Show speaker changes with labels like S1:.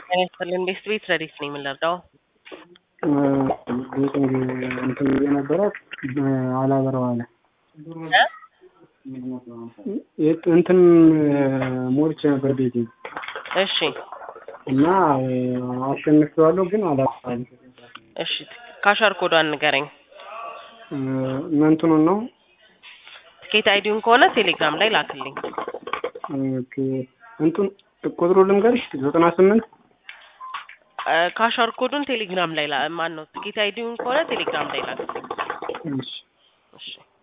S1: ጤና ይስጥልን ቤስት ቤት ረዲት ነኝ የምንረዳው
S2: ቤቲንግ እንትን የነበረ አላበረው አለ እንትን ሞልቼ ነበር ቤቲንግ
S1: እሺ
S2: እና አሸንፌዋለሁ ግን አላበረዋል
S1: እሺ ካሻር ኮዷን ንገረኝ
S2: መንትኑን ነው
S1: ትኬት አይዲውን ከሆነ ቴሌግራም ላይ ላክልኝ
S2: ኦኬ እንትን ቁጥሩ ልንገርሽ ዘጠና ስምንት
S1: ካሻር ኮዱን ቴሌግራም ላይ ማን ነው ትኬት አይዲውን ከሆነ ቴሌግራም ላይ ላክልኝ
S2: እሺ
S1: እሺ